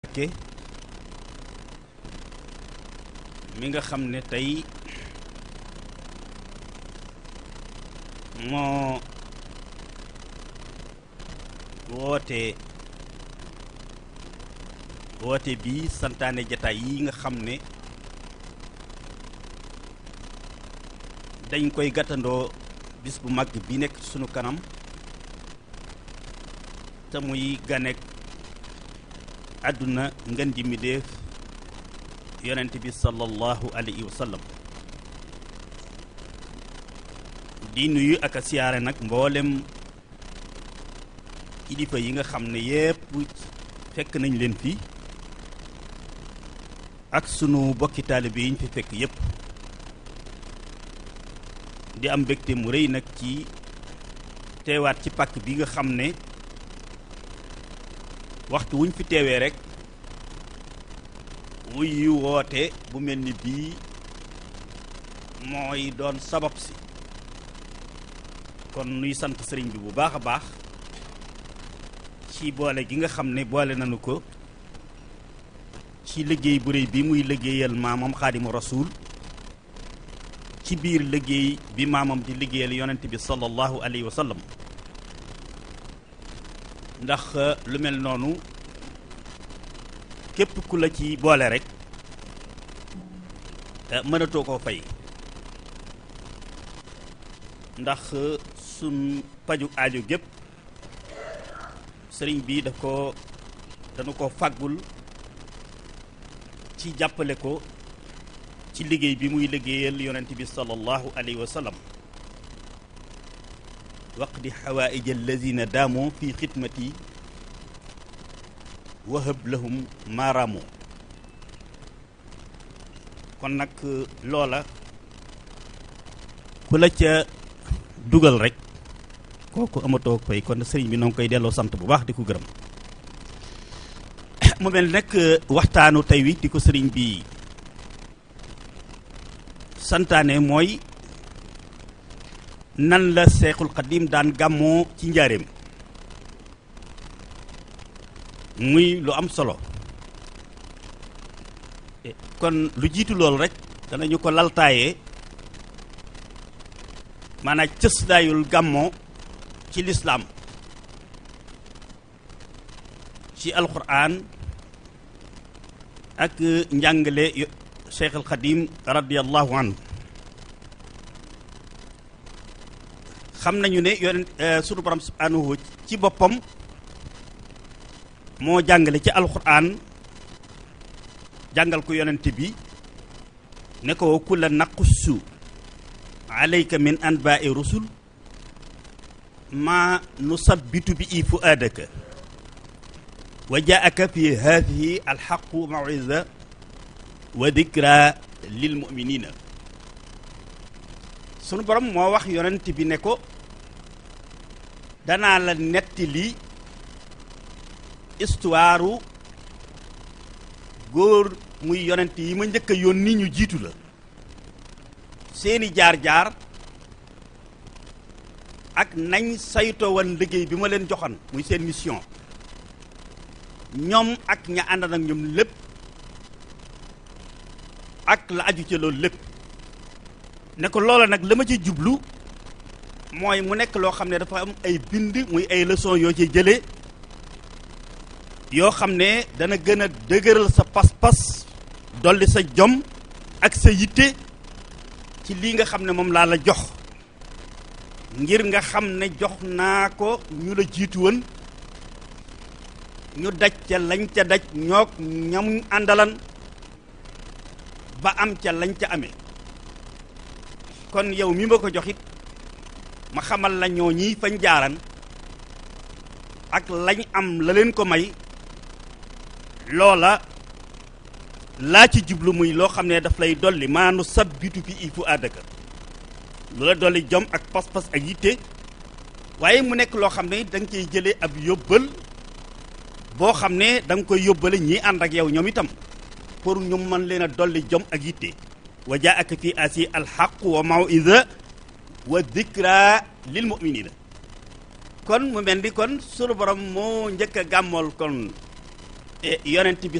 Mbàkke mi nga xam ne tey moo woote woote bi santaane jataay yi nga xam ne dañ koy gàttandoo bis bu mag bi nekk sunu kanam te muy ganek àdduna ngën ji mi def yonent bi sallallahu alayhi wa sallam di nuyu ak a siyaare nag mboolem kilifa yi nga xam ne yépp fekk nañ leen fi ak sunu bokki taalibe yi ñu fi fekk yépp di am mbégte mu rëy nag ci teewaat ci pàkk bi nga xam ne waxtu wuñ fi teewee rek wuy woote bu mel ni bii mooy doon sabab si kon nuy sant sëriñ bi bu baax a baax ci boole gi nga xam ne boole nañu ko ci liggéey bu réy bi muy liggéeyal maamam xaadimu rasuul ci biir liggéey bi maamam di liggéeyal yonent bi sallallahu alayhi wa sallam ndax lu mel noonu képp ku la ci boole rek mënatoo koo fay ndax sun paju aajo gépp sëriñ bi daf ko dañu ko fàggul ci jàppale ko ci liggéey bi muy liggéeyal yonent bi sallallahu alayhi wa sallam waqdi xawaaij alladina daamoo fi xidmati wahab lahum maaraamoo kon nag loola ku la ca dugal rek kooku amatoo fay kon sëriñ bi noo ngi koy delloo sant bu baax di ko gërëm mu mel nag waxtaanu tey wi di ko sëriñ bi santaane mooy nan la seexul xadim daan gàmmoo ci njaareem muy lu am solo kon lu jiitu loolu rek danañu ko laltaayee maanaam cëslaayul gàmmoo ci lislaam ci alquran ak njàngale cheikh al xadim radiallahu anhu xam nañu ne yonent sunu borom subhanahu ci boppam moo jàngale ci alquran jàngal ko yonent bi ne ko kulla naqussu alayka min anbaai rusul ma nusabbitu bi i fuaadaka wa jaaka fi hadihi alxaqu mawisa wa dikra lil muminina sunu borom moo wax yonent bi ne ko danaa la nettali histoire góor muy yonent yi ma njëkk a yónni ñu jiitu la seeni jaar-jaar ak nañ saytoo woon liggéey bi ma leen joxoon muy seen mission ñoom ak ña ànd ak ñoom lépp ak la aju ca loolu lépp ne ko loola nag la ma ci jublu mooy mu nekk loo xam ne dafa am ay bind muy ay leçon yoo ci jëlee yoo xam ne dana gën a dëgëral sa pas-pas dolli sa jom ak sa yitte ci lii nga xam ne moom laa la jox ngir nga xam ne jox naa ko ñu la jiitu woon ñu daj ca lañ ca daj ñoog ñam àndalan ba am ca lañ ca amee kon yow mi ma ko joxit ma xamal la ñoo ñi fañ jaaran ak lañ am la leen ko may loola laa ci jublu muy loo xam ne daf lay dolli maanu sabbitu fi ifu àddaka lu la dolli jom ak pas-pas ak yitte waaye mu nekk loo xam ne da nga cey jëlee ab yóbbal boo xam ne da nga koy yóbbale ñii ànd ak yow ñoom itam pour ñu mën leen a dolli jom ak yitte wa jaaka fi asi alxaq wa mawida wa dikra lil muminina kon mu mel ni kon sunu borom moo njëkk a gàmmool kon yonent bi